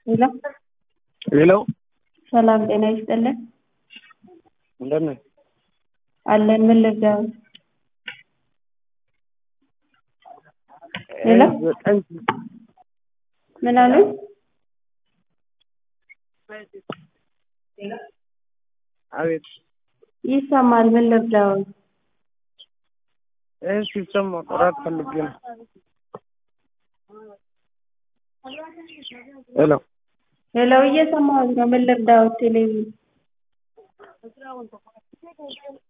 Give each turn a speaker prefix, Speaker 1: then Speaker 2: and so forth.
Speaker 1: ሄሎ
Speaker 2: ሄሎ
Speaker 1: ሰላም ጤና ይስጥልን
Speaker 2: እንደት ነህ?
Speaker 1: አለን ምን ልርዳው? ሄሎ
Speaker 2: ዘጠኝ
Speaker 1: ምን አሉኝ?
Speaker 2: አቤት
Speaker 1: ይሰማል ምን ልርዳው?
Speaker 2: ይህ ሲሰማ ጥራት ፈልጌ ነው። ሄሎ
Speaker 1: ሄሎ እየሰማሁት ነው ምን ልርዳው? ቴሌቪዥን